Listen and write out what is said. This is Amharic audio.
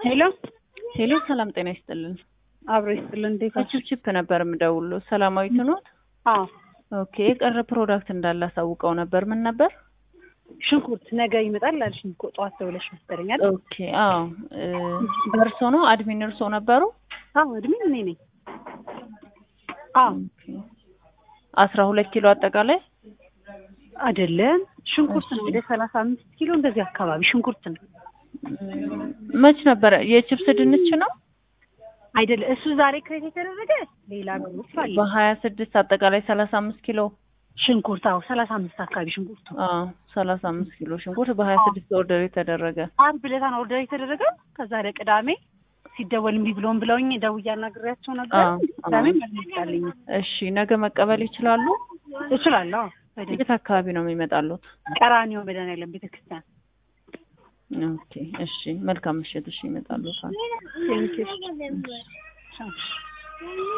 ሄሎ ሄሎ ሰላም ጤና ይስጥልን። አብሮ ይስጥልን። እንዴት ናችሁ? ከቺፕቺፕ ነበር የምደውለው። ሰላማዊት ኖት? አዎ ኦኬ። የቀረ ፕሮዳክት እንዳለ አሳውቀው ነበር። ምን ነበር? ሽንኩርት ነገ ይመጣል አልሽኝ እኮ ጠዋት ደውለሽ መሰለኛል። ኦኬ። አዎ እ በእርሶ ነው አድሚን እርሶ ነበሩ? አዎ እድሜ እኔ ነኝ። አዎ ኦኬ። አስራ ሁለት ኪሎ አጠቃላይ አይደለም ሽንኩርት ነው። ወደ ሰላሳ አምስት ኪሎ እንደዚህ አካባቢ ሽንኩርት ነው። መች ነበረ? የቺፕስ ድንች ነው አይደለም እሱ ዛሬ ክሬት የተደረገ ሌላ ግሩፕ አለ። በሀያ ስድስት አጠቃላይ ሰላሳ አምስት ኪሎ ሽንኩርት አዎ ሰላሳ አምስት አካባቢ ሽንኩርት አዎ ሰላሳ አምስት ኪሎ ሽንኩርት በሀያ ስድስት ኦርደር የተደረገ አርብ ዕለት ነው ኦርደር የተደረገ። ከዛ ወደ ቅዳሜ ሲደወል እምቢ ብሎን ብለውኝ ደውዬ አናግሬያቸው ነበር። አዎ፣ ቅዳሜ አዎ። መልሳልኝ እሺ ነገ መቀበል ይችላሉ? እችላለሁ። አዎ፣ በደንብ የት አካባቢ ነው የሚመጣሉት? ቀራኒዮ መድኃኒዓለም ቤተክርስቲያን ኦኬ እሺ መልካም ምሽት። እሺ ይመጣሉ። ቴንኪው